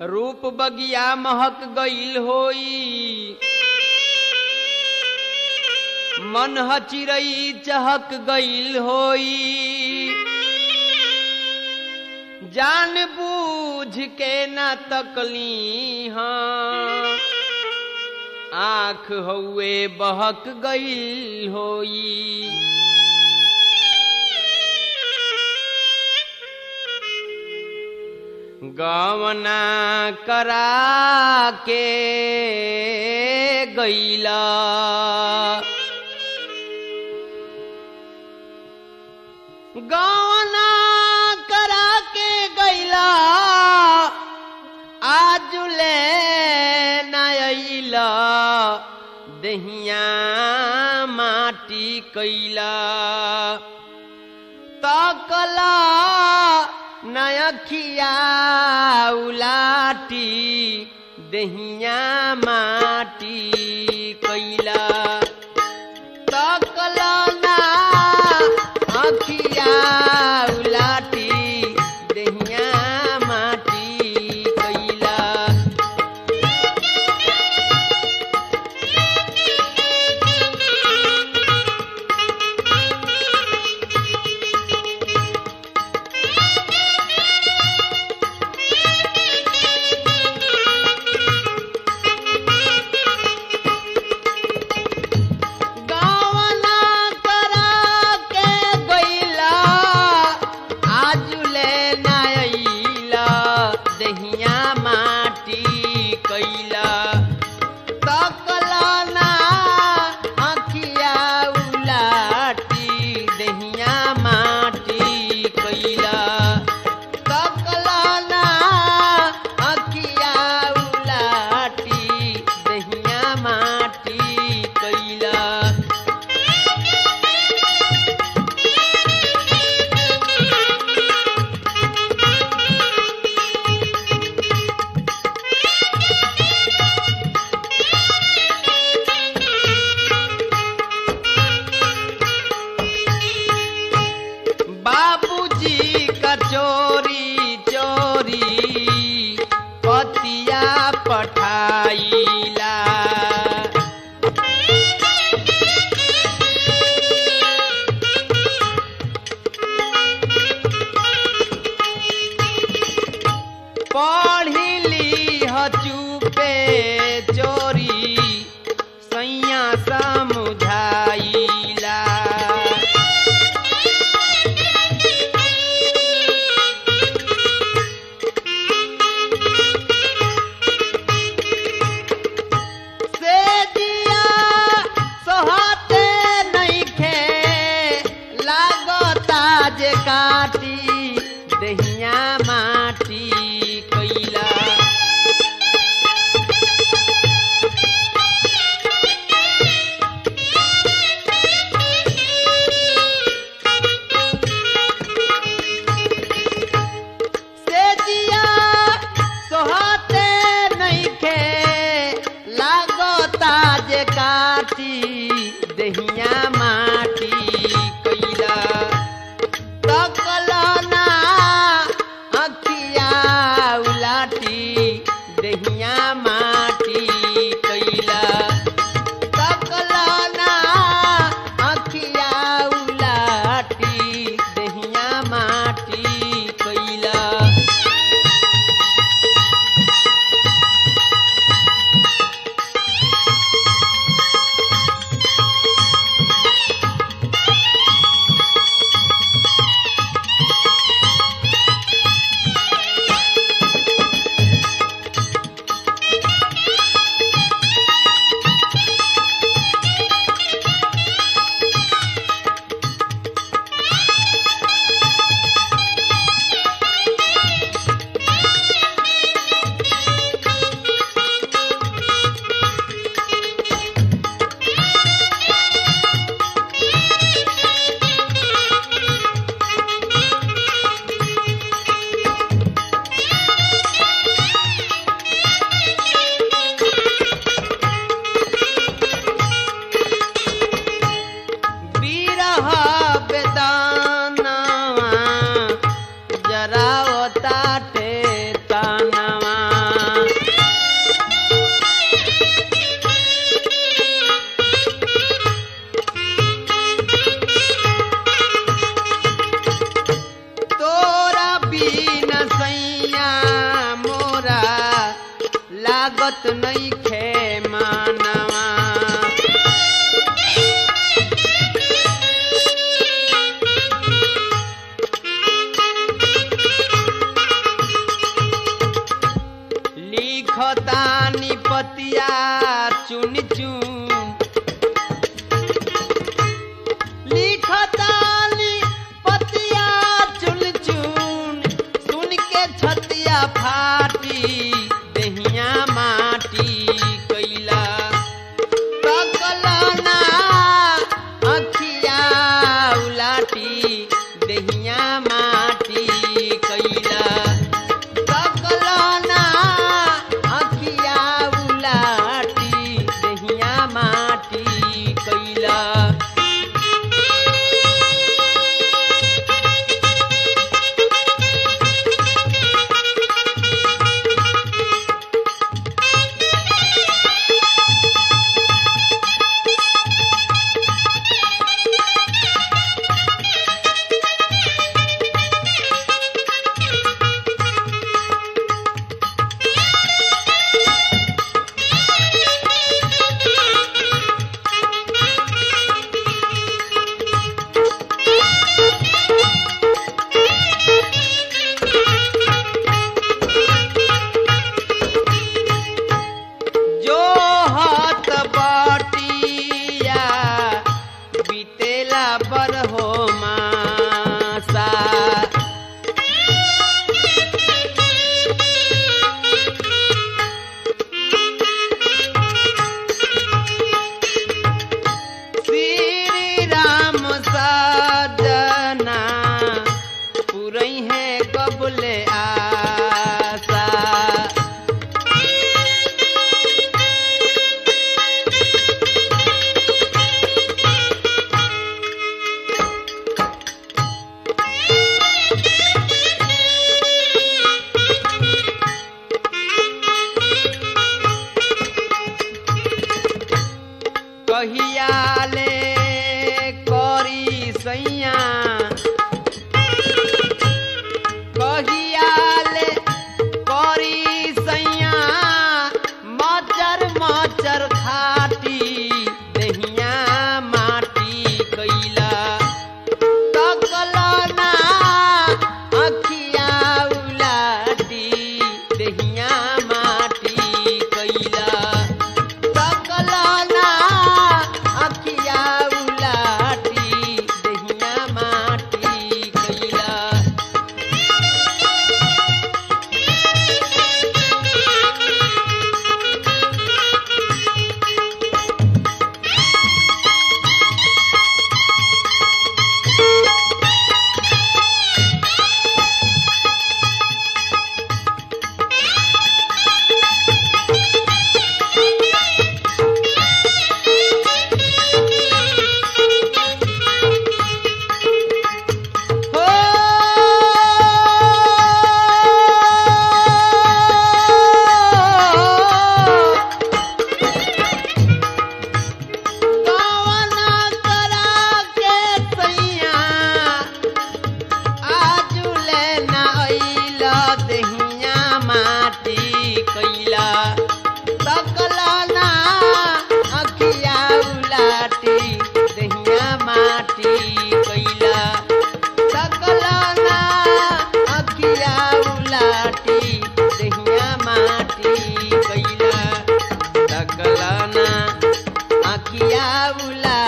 रूप बगिया महक गईल होई मन चिरई चहक गईल होई जान बूझ के न तकली हाँ आंख हउए बहक गईल होई गवना करा के गईला गवना करा के गईला आज ले नईला दहिया माटी कैला तकला नयखिया उलाटी दहिया माटी कैला तकला ना अखिया उलाटी दहिया माटी कैला गावना करा के गईला आजुले नाइला दहिया माटी कैला तकला ना अखिया उलाटी दहिया माटी कैला तकला ना अखिया उलाटी दहिया माटी कैला बाबूजी का चोरी चोरी पतिया पठाइला पढ़िली हचुपे चोरी सैया समुझाइला से दिया सोहते नइखे लागता जे काटी दहिया माटी कैला से दिया सोहते नइखे लागता जे काटी दहिया माटी कैला तकला ना अखिया उलाटी दहिया माटी कैला तकला ना अखिया उलाटी दहिया माटी कैला जरावताटे तनवा पतिया चुन चुन लिखतानी पतिया चुन चुन सुन के छतिया फाटी दहिया माटी कैला तकलना अखिया उलाटी दहिया माटी कैला तकलना अखिया उलाटी दहिया माटी कैला जो हाथ बाटिया बीतेला बर हो मासा श्री राम सजना पुरई है कबले आसा कहियाले करी सैया कहियाले करी सैया मचर मचर खाटी दहिया माटी कैला तकलना अखिया उलाटी दहिया माटी कैला सकलना अखिया उलाटी दहिया माटी कैला हो कवना करा के सैया आजुले ना अइला दहिया माटी कैला सकलना अखिया उलाटी दहिया माटी कैला सकलना अखिया उलाटी दहिया माटी कैला सकलना अखिया उला